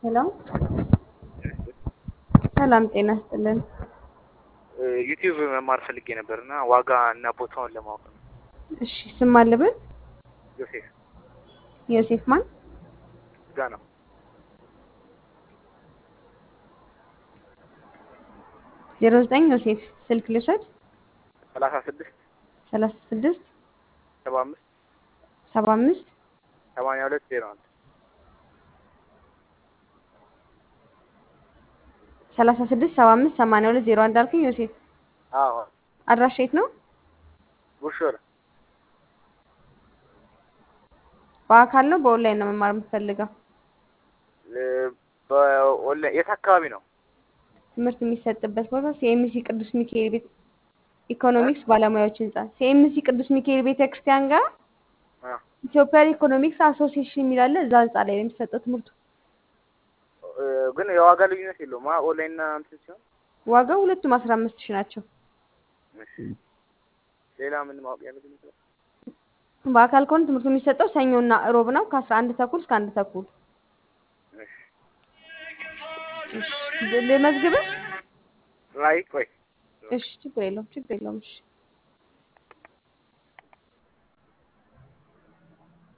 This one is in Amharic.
ሄሎ ሰላም ጤና ይስጥልን። ዩቲዩብ መማር ፈልጌ ነበር እና ዋጋ እና ቦታውን ለማወቅ ነው። እሺ ስም አለብን? ዮሴፍ ዮሴፍ ማን? ጋ ነው። ዜሮ ዘጠኝ ዮሴፍ ስልክ ልውሰድ። ሰላሳ ስድስት ሰላሳ ስድስት ሰባ አምስት ሰባ አምስት ሰማንያ ሁለት ዜሮ አንድ ሰላሳ ስድስት ሰባ አምስት ሰማንያ ሁለት ዜሮ አንድ አልከኝ ዮሴፍ። አዎ አድራሻ የት ነው? ቡርሾር በአካል ነው በኦንላይን ነው መማር የምትፈልገው? በኦንላይን የት አካባቢ ነው? ትምህርት የሚሰጥበት ቦታ ሲኤምሲ ቅዱስ ሚካኤል ቤት ኢኮኖሚክስ ባለሙያዎች ህንጻ ሲኤምሲ ቅዱስ ሚካኤል ቤተ ክርስቲያን ጋር አ፣ ኢትዮጵያን ኢኮኖሚክስ አሶሲዬሽን የሚል አለ። እዛ ህንጻ ላይ ነው የሚሰጠው ትምህርቱ። እ፣ ግን የዋጋ ልዩነት የለውም። አ ኦንላይን እና እንትን ሲሆን ዋጋው ሁለቱም አስራ አምስት ሺህ ናቸው። እሺ። ሌላ ምን ማወቅ ያለብኝ ነገር? በአካል ከሆነ ትምህርቱ የሚሰጠው ሰኞና እሮብ ነው ከአስራ አንድ ተኩል እስከ አንድ ተኩል። እሺ። ልመዝግብህ? አይ ቆይ እሺ ችግር የለውም ችግር የለውም። እሺ